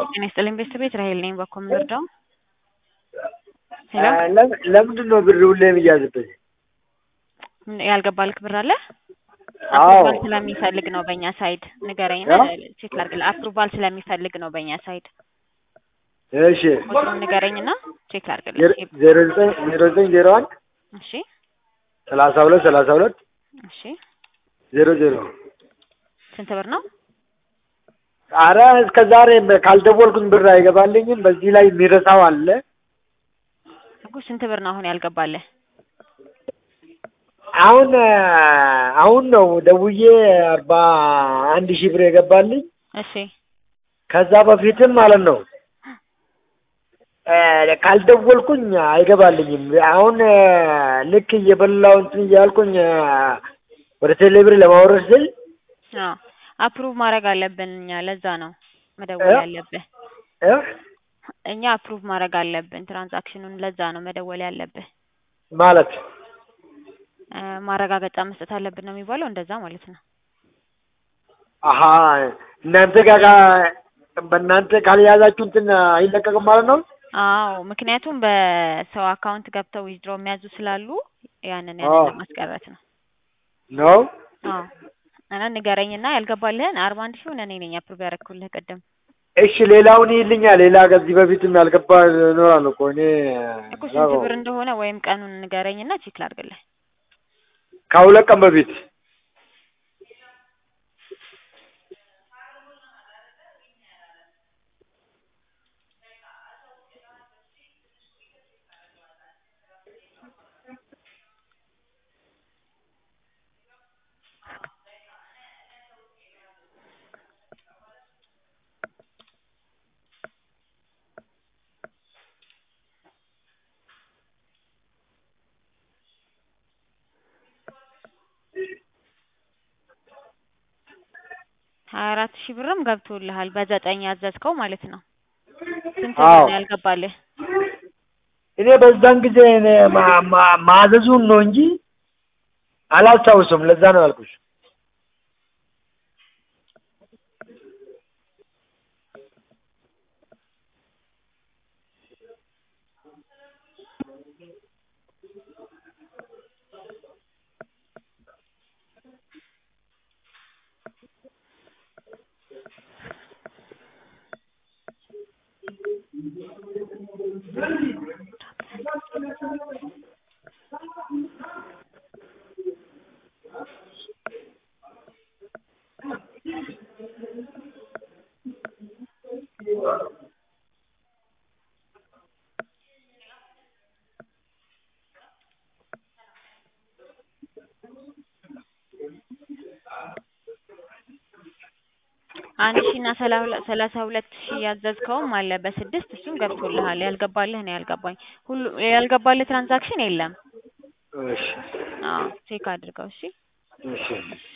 ጤና ይስጥልኝ ቤተሰቤት ራሄል ነኝ። በኮ የምንወርደው ሄሎ ለም- ለምንድን ነው ብር ሁሌ የሚያዝብኝ? ያልገባልክ ብር አለ? አዎ አፕሩቫል ስለሚፈልግ ነው በእኛ ሳይድ ንገረኝና ቼክ ላድርግልህ። አፕሩቫል ስለሚፈልግ ነው በእኛ ሳይድ እሺ ቁጥሩን ንገረኝና ቼክ ላድርግልህ። ዜሮ- ዜሮ ዘጠኝ ዜሮ ዘጠኝ ዜሮ አንድ እሺ ሰላሳ ሁለት ሰላሳ ሁለት እሺ ዜሮ ዜሮ ስንት ብር ነው? አረ እስከ ዛሬ ካልደወልኩኝ ብር አይገባልኝም። በዚህ ላይ የሚረሳው አለ። እኮ ስንት ብር ነው አሁን ያልገባልህ? አሁን አሁን ነው ደውዬ አርባ አንድ ሺህ ብር የገባልኝ። እሺ ከዛ በፊትም ማለት ነው እ ካልደወልኩኝ አይገባልኝም። አሁን እ ልክ እየበላው እንትን እያልኩኝ እ ወደ ቴሌብር ለማውረድ ስል አዎ አፕሩቭ ማድረግ አለብን እኛ። ለዛ ነው መደወል እ? ያለብህ። እ እኛ አፕሩቭ ማድረግ አለብን ትራንዛክሽኑን። ለዛ ነው መደወል ያለብህ። ማለት እ ማረጋገጫ መስጠት አለብን ነው የሚባለው። እንደዛ ማለት ነው። አሀ እናንተ ጋር በእናንተ ካልያዛችሁ እንትን አይለቀቅም ማለት ነው። አዎ ምክንያቱም በሰው አካውንት ገብተው ዊዝድሮ የሚያዙ ስላሉ ያንን አዎ። ያንን ለማስቀረት ነው። ነው አዎ እና ንገረኝና ያልገባልህን አርባ አንድ ሺውን እኔ ነኝ አፕሩቭ ያደረኩልህ ቅድም እሺ፣ ሌላውን ይልኛል። ሌላ ከዚህ በፊትም ያልገባ ይኖራል እኮ እኔ እኮ ስንት ብር እንደሆነ ወይም ቀኑን ንገረኝና ቼክ ላድርግልህ። ከሁለት ቀን በፊት ሀያ አራት ሺህ ብርም ገብቶልሃል በዘጠኝ ያዘዝከው ማለት ነው። ስንት ብር አዎ ነው ያልገባልህ? እኔ በዛን ጊዜ እኔ ማ- ማ- ማዘዙን ነው እንጂ አላስታውስም። ለዛ ነው ያልኩሽ። አንድ ሺህ እና ሰላ ሁለ- ሰላሳ ሁለት ሺህ ያዘዝከውም አለ በስድስት እሱም ገብቶልሃል። ያልገባልህ ነው ያልገባኝ። ሁሉ ያልገባልህ ትራንዛክሽን የለም። እሺ አዎ ቼክ አድርገው እሺ። እሺ